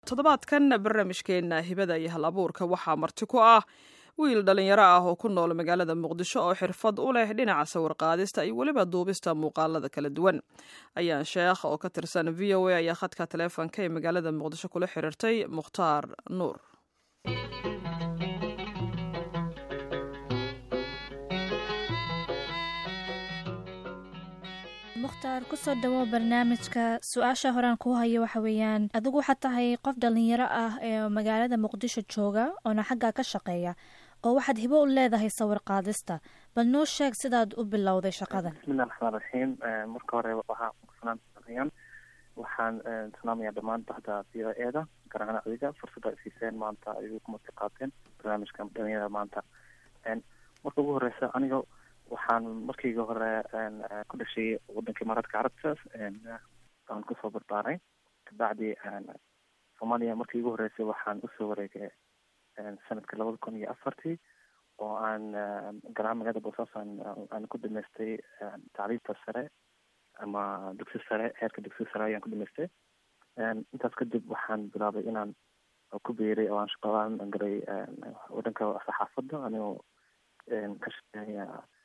toddobaadkan barnaamijkeenna hibada iyo hal abuurka waxaa marti ku ah wiil dhallinyaro ah oo ku nool magaalada muqdisho oo xirfad u leh dhinaca sawirqaadista iyo weliba duubista muuqaalada kala duwan ayaan sheekh oo ka tirsan v o a ayaa khadka taleefonka ee magaalada muqdisho kula xiriirtay mukhtaar nuur mukhtaar kusoo dhawow barnaamijka su-aasha horaan kuu hayo waxa weeyaan adigu waxaad tahay qof dhalinyaro ah ee magaalada muqdisho jooga oona xaggaa ka shaqeeya oo waxaad hibo u leedahay sawir qaadista bal noo sheeg sidaad u bilowday shaqadan bismillahi raxmaan raxiim marka hore waxaa kusanaan waxaan salaamayaa dhammaan bahda v o e da gaar ahaan adiga fursadda ay siiseen maanta ay ku marti qaateen barnaamijka dhalinyarada maanta marka ugu horeysa aniga waxaan markiiga hore ku dhashay wadankii imaaraadka carabta aan kusoo barbaaray kabacdi soomaaliya markii igu horeysay waxaan usoo wareegay sanadka labada kun iyo afartii oo aan garaha magaalada boosaaso aan ku dhamaystay tacliimta sare ama dugsi sare heerka dugsi sare ayaan ku dhamaystay intaas kadib waxaan bilaabay inaan ku biiray oo aan shaqalaan galay wadanka saxaafadda anigoo ka shaqeeya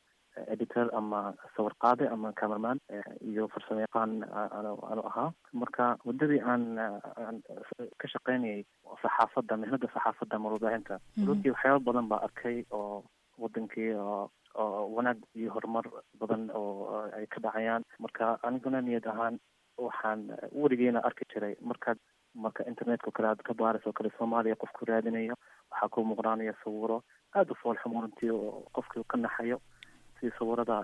editor ama sawir qaade ama cameraman iyo farsamo yaqaan anu ahaa marka muddadii aan aan ka shaqeynayay saxaafadda mihnada saxaafadda ama warbaahinta runtii waxyaaba badan baa arkay oo wadankii oo oo wanaag iyo horumar badan oo ay ka dhacayaan marka aniguna niyad ahaan waxaan weligeena arki jiray markaad marka internetka o kale aad ka baaris oo kale soomaaliya qofku raadinayo waxaa ku muuqdaanaya sawiro aada u foolxumo runtii oo qofkii ka naxayo sida sawirada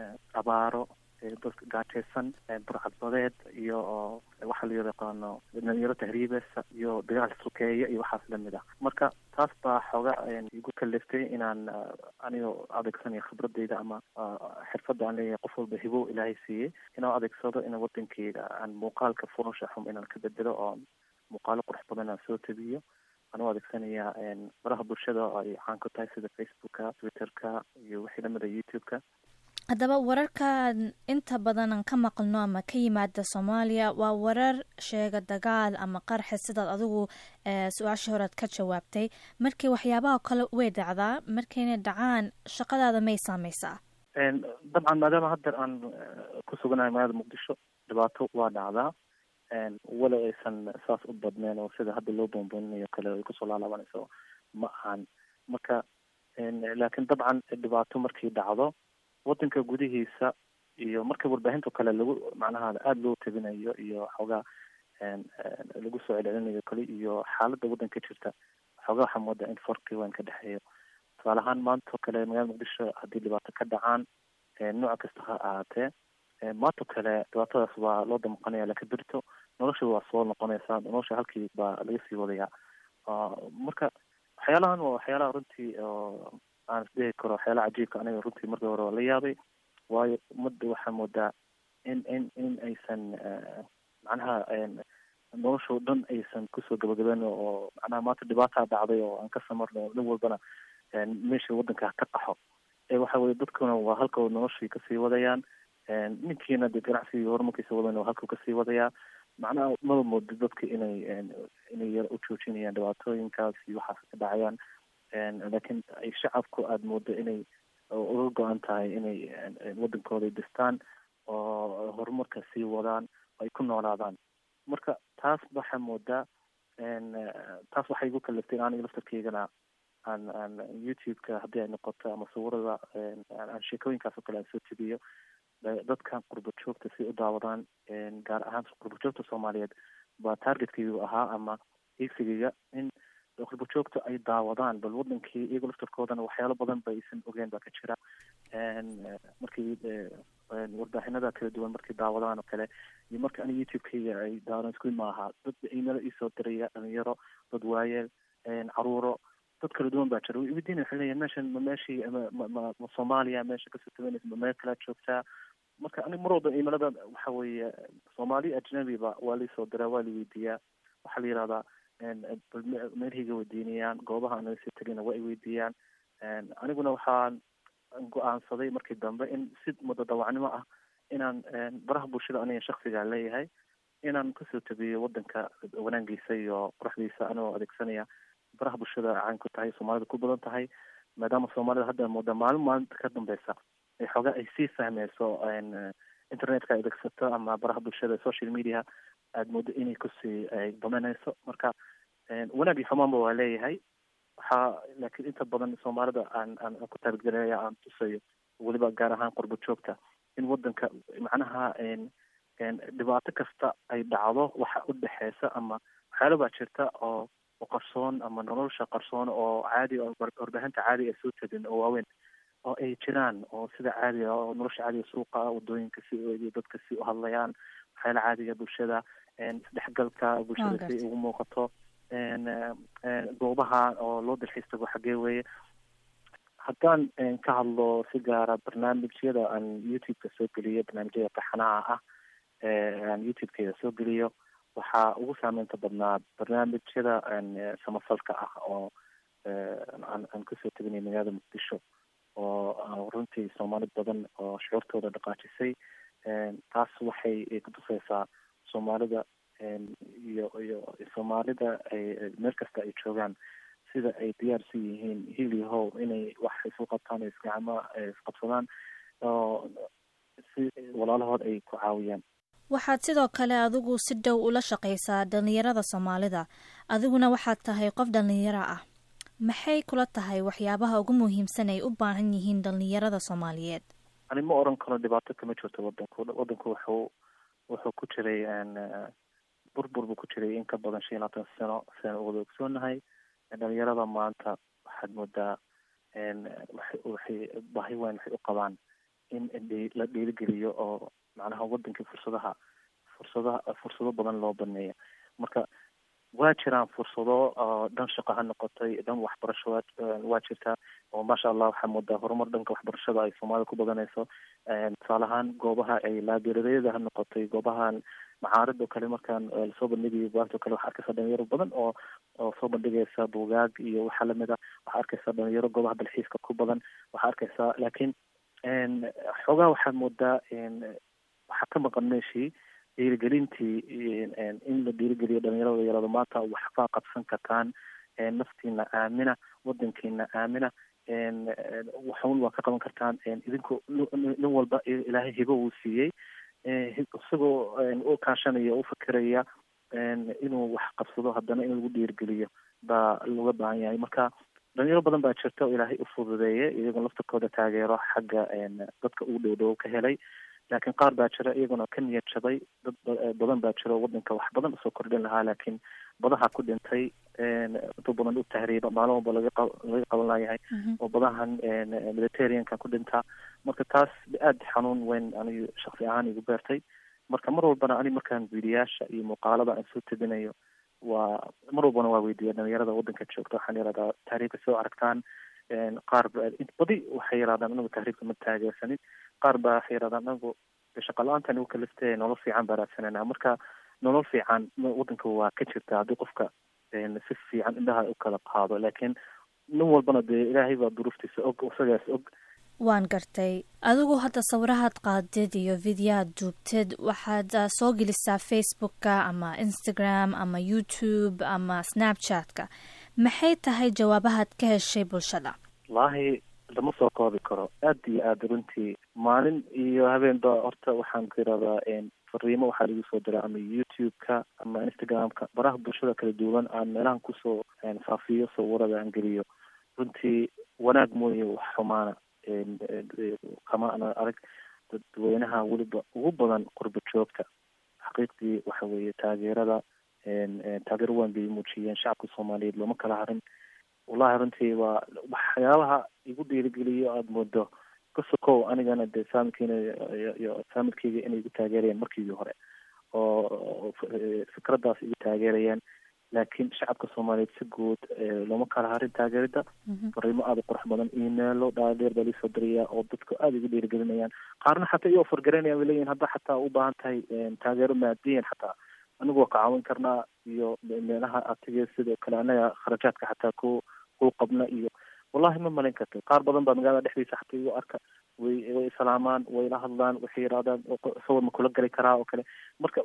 abaaro dadka gaajaysan burcadbadeed iyo waxa la yaqaano dhalinyaro tahriibeysa iyo dagaal sukeeya iyo waxaas lamid ah marka taas baa xooga igu kaliftay inaan anigoo adeegsanayo khibradeyda ama xirfadda aan leeyahay qof walba hibo ilaahay siiyey inaan adeegsado in wadankeyga aan muuqaalka foosha xum inaan ka bedelo oo muuqaalo qurux badan aan soo tabiyo anuu adeegsanaya baraha bulshada oo ay caan ku tahay sida facebooka twitterka iyo wixii lamida youtube-ka haddaba wararkan inta badan aan ka maqlno ama ka yimaada soomaaliya waa warar sheega dagaal ama qarxi sidaad adigu su-aashii horead ka jawaabtay markii waxyaabaha kale way dhacdaa markayna dhacaan shaqadaada may saameysaa dabcan maadaama haddeer aan ku suganahay magaalada muqdisho dhibaato waa dhacdaa walo aysan saas u badneen oo sida hadda loo boonbooninayo kale ay kusoo laalaabanayso ma ahan marka laakiin dabcan dhibaato markii dhacdo wadanka gudihiisa iyo marka warbaahinta kale lagu macnaha aada loo tabinayo iyo xoogaa lagu soo celcelinayo kale iyo xaaladda wadanka jirta xoogaa waxaa moodaa in farqi weyn ka dhexeeyo tusaale ahaan maanta oo kale magaalada muqdisho haddii dhibaato ka dhacaan nooc kasta ha ahaatee maanto kale dhibaatadaas waa loo damqanaya laakiin berito nolosha waa soo noqonaysaa nolosha halkii baa laga sii wadayaa marka waxyaalahan waa waxyaalaha runtii oo aan isdhihi karo waxyaalaha cajiibka aniga runtii markii hore waa la yaabay waayo ummadda waxaa moodaa in in in aysan macnaha nolosha o dhan aysan kusoo gabagaben oo macnaha maanta dhibaataa dhacday oo aan ka samarno nin walbana meesha wadanka ka qaxo waxa weye dadkuna waa halka noloshii kasii wadayaan ninkiina de ganacsigii horumarkiisa wadan oo halkuu kasii wadayaa macnaha maba moodo dadka inay inay yar u joojinayaan dhibaatooyinkaas iyo waxaas ka dhacayaan laakiin ay shacabku aada moodo inay uga go-an tahay inay wadankooda dhistaan oo horumarka sii wadaan ay ku noolaadaan marka taas waxaa moodaa taas waxay igu kaliftay in aniga laftarkeygana aan aan youtube-ka haddii ay noqoto ama sawirada aan sheekooyinkaas oo kale aan soo tegiyo dadkan qurba joogta si u daawadaan gaar ahaan qurba joogta soomaaliyeed baa targetkaygu ahaa ama iigsigayga in qurba joogta ay daawadaan bal wadankii iyago laftarkoodana waxyaalo badan ba aysan ogeen baa ka jira markii warbaahinada kala duwan markay daawadaan oo kale iyo marka aniga youtube-kayga ay daawadaan isku maaha dad emailo iisoo diraya dhalinyaro dad waayeel caruuro dad kala duwan baa jira weydiina waxay leeyahin meeshan ma meeshii ma ma ma soomaaliya meesha kasoo tabanaysa ma meel kalaa joogtaa marka aniga mar walba imalada waxa weeye soomaali ajnabiba waa laisoo diraa waa la weydiiyaa waxaa la yihahdaa meelhayga weydiinayaan goobaha anaga sii tegina waa ay weydiiyaan aniguna waxaan go-aansaday markii dambe in si mudadawacnimo ah inaan baraha bulshada aniga shaksigaa leeyahay inaan kasoo tabiyo wadanka wanaagiisa iyo quruxdiisa anigoo adeegsanaya baraha bulshada caan ku tahay soomaalida ku badan tahay maadaama soomaalida hadda mooda maalin maalinta ka dambeysa ay xoogaa ay sii fahmeyso internetka adeegsato ama baraha bulshada social media aada moodo inay kusii domeneyso marka wanaag iyo xumaanba waa leeyahay waxaa laakiin inta badan soomaalida aan aan ku taargelinaya aan tusayo weliba gaar ahaan qurbo joogta in wadanka macnaha dhibaato kasta ay dhacdo waxa u dhexeysa ama waxyaala baa jirta oo oo qarsoon ama nolosha qarsoon oo caadi warbaahinta caadi ay soo tagin oo waaweyn oo ay jiraan oo sida caadiga oo nolosha caadiga suuqa wadooyinka si dadka si u hadlayaan waxyaala caadiga bulshada isdhexgalka bulshada si ugu muuqato goobaha oo loo dalxiis tago xagee weeye haddaan ka hadlo si gaara barnaamijyada aan youtube-ka soo geliyo barnaamijyada taxanaha ah aan youtube-keeda soo geliyo waxaa ugu saameynta badnaa barnaamijyada samafalka ah oo aan aan kasoo teginay magaalada muqdisho oo runtii soomaali badan oo shucuurtooda dhaqaajisay taas waxay kutuseysaa soomaalida iyo iyo soomaalida ay meel kasta ay joogaan sida ay diyaarsi yihiin hiil iyo how inay wax isu qabtaan isgacmo isqabsadaan oo si walaalahood ay ku caawiyaan waxaad sidoo kale adigu si dhow ula shaqaysaa dhalinyarada soomaalida adiguna waxaad tahay qof dhalinyaro ah maxay kula tahay waxyaabaha ugu muhiimsan ay u baahan yihiin dhalinyarada soomaaliyeed ani ma oran karo dhibaato kama jirto wadanku wadanku wuxuu wuxuu ku jiray burbur buu ku jiray in ka badan shan iyo labaatan sano sidaan wada ogsoonahay dhalinyarada maanta waxaad moodaa waxay baahi weyn waxay u qabaan in la dhiirigeliyo oo macnaha wadankii fursadaha fursadaha fursado badan loo baneeyo marka waa jiraan fursado oo dhan shaqo ha noqotay dhan waxbarasho waa jirtaa oo maasha allah waxaa moodaa horumar dhanka waxbarashada ay soomaalida ku badanayso tusaale ahaan goobaha ay laabiradayada ha noqotay goobahan macaarid oo kale markaan lasoo bandhigayo bugaagta o kale waxaa arkaysaa dhalinyaro badan oo oo soo bandhigaysa bugaag iyo waxaa lamid a waxaa arkaysaa dhalinyaro goobaha dalxiiska ku badan waxaa arkaysaa laakiin xoogaa waxaad moodaa waxaa ka maqan meeshii dhiirigelintii in la dhiirigeliyo dhalinyarada yarado maanta waxbaa qabsan kartaan naftiina aamina wadankiina aamina waxun waa ka qaban kartaan idinku nin walba ilaahay hibo uu siiyey isagoo u kaashanaya u fikiraya inuu wax qabsado haddana in lagu dhiirigeliyo baa looga baahan yahay marka dhalinyaro badan baa jirta oo ilaahay u fududeeyay iyagoo laftarkooda taageero xagga dadka ugu dhow dhow ka helay laakiin qaar baa jira iyaguna ka niyad jabay dad badan baa jira oo wadanka wax badan usoo kordhin lahaa laakiin badaha ku dhintay inta badan u tahriiba maalin walba laga laga qaban layahay oo badahan mediterraneanka ku dhintaa marka taas aada xanuun weyn anigu shaksi ahaan igu beertay marka mar walbana ani markaan viidiyaasha iyo muuqaalada aan soo tabinayo waa mar walbana waa weydiiya dhalinyarada wadanka joogta waxaan yihahdaa tahriibka soo aragtaan qaar badi waxay yidhahdaan anagu tahriibka ma taageersanin qaar baa waxay yidhahdaan anagu shaqa la-aanta anigu kaliste nolol fiican baa raadsanayna marka nolol fiican wadanka waa ka jirta haddii qofka si fiican indhaha u kala qaado laakiin nin walbana dee ilaahay baa duruuftiisa og isagaas og waan gartay adigu hadda sawirahaad qaadid iyo videoaad duubtid waxaad soo gelisaa facebookka ama instagram ama youtube ama snapchatka maxay tahay jawaabahaad ka heshay bulshada wallaahi lama soo koobi karo aada iyo aada runtii maalin iyo habeenba horta waxaan ku yidhahdaa fariimo waxaa lagu soo diraa ama youtube-ka ama instagram-ka baraha bulshada kala duwan aan meelahan kusoo faafiyo sawirada aan geliyo runtii wanaag mooye wax xumaana kama ana arag dadweynaha weliba ugu badan qurba joogta xaqiiqdii waxa weeye taageerada taageero waan bay muujiyeen shacabka soomaaliyeed looma kala harin wallahi runtii waa waxyaabaha igu dhiirigeliyo aada moodo kasokow anigana dee faamilkiina iyo faamilkeyga inay igu taageerayeen markiigii hore oo fikraddaas igu taageerayeen laakiin shacabka soomaaliyeed si guud looma kala harin taageerida fariimo aada u qurux badan emailo dhaadheer baa liisoo dirayaa oo dadka aada igu dhiirigelinayaan qaarna xataa iyo ofargaraynayaan way leeyihin hadda xataa u baahan tahay taageero maadiyan xataa anigu waa ka caawin karnaa iyo meelaha atige sidoo kale anaga kharajaadka xataa ku ku qabna iyo wallahi ma malayn karta qaar badan baa magaalada dhexdiisa xataa igu arka way way isalaamaan way la hadlaan waxay yidhahdaan sawir ma kula gali karaa oo kale marka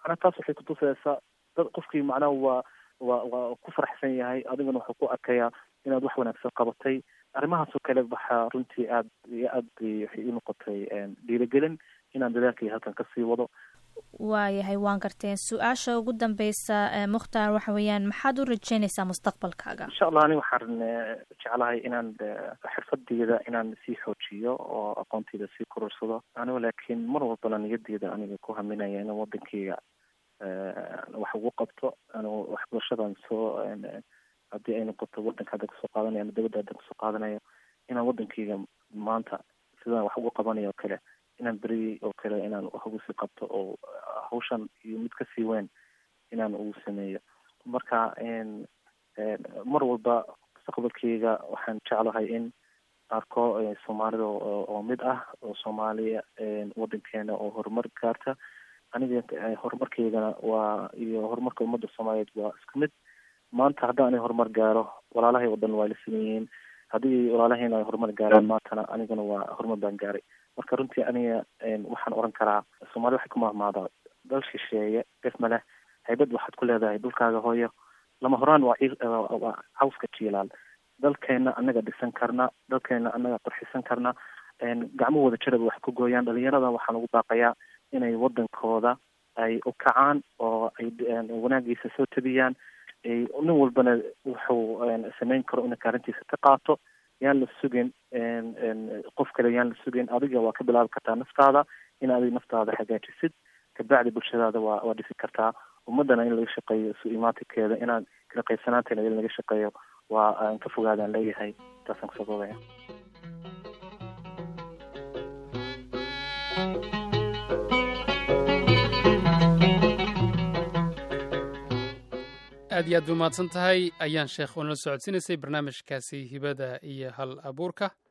macnaha taas waxay kutusaysaa dad qofkii macnaha waa waa waa ku faraxsan yahay adigana wuxuu ku arkayaa inaad wax wanaagsan qabatay arrimahaasoo kale waxaa runtii aad iyo aad bay waxay ii noqotay dhiirigelin inaan dadaalkii halkan kasii wado waayahay waan garteen su-aasha ugu dambeysa mukhtaar waxa weeyaan maxaad u rajeynaysaa mustaqbalkaaga insha allah ani waxaan jeclahay inaan xirfadeyda inaan sii xoojiyo oo aqoonteyda sii korursado anigo laakiin mar walbana niyadeyda aniga ku haminaya inaan wadankeyga wax ugu qabto anigo waxbarashadan soo haddii ay noqoto wadanka hadda kasoo qaadanayo ama dabadda hadda kasoo qaadanayo inaan wadankeyga maanta sidaan wax ugu qabanayo oo kale inaan beri oo kale inaan wax ugu sii qabto oo hawshan iyo mid kasii weyn inaan ugu sameeyo marka mar walba mustaqbalkeyga waxaan jeclahay in arko soomaalida oo mid ah oo soomaaliya wadankeena oo horumar gaarta aniga horumarkeygana waa iyo horumarka ummadda soomaaliyeed waa isku mid maanta haddii ani horumar gaaro walaalahay oo dhan waa la siman yihiin haddii walaalahayna ay horumar gaaraan maantana anigana waa horumar baan gaaray marka runtii aniga waxaan oran karaa soomaalida waxay ku mahmaadaa dal shisheeye def ma leh haybad waxaad ku leedahay dhulkaaga hooyo lama horaan waa waa cawska jiilaal dalkeena anaga dhisan karna dalkeena anaga qurxisan karna gacmo wada jaraba wax ku gooyaan dhalinyarada waxaan ugu baaqayaa inay wadankooda ay u kacaan oo ay wanaagiisa soo tabiyaan nin walbana wuxuu samayn karo ina kaarintiisa ka qaato yaan la sugin qof kale yaan la sugin adiga waa ka bilaabi kartaa naftaada in adig naftaada hagaajisid kabacdi bulshadaada waa waa dhisi kartaa ummadana in laga shaqeeyo isu imaatikeeda inaan kala qaybsanaantayna in laga shaqeeyo waa aan ka fogaadaan leeyahay taasaan kusoo boobaya aad iyo aad ba mahadsan tahay ayaan sheekh oo nala socodsiinaysay barnaamijkaasi hibada iyo hal abuurka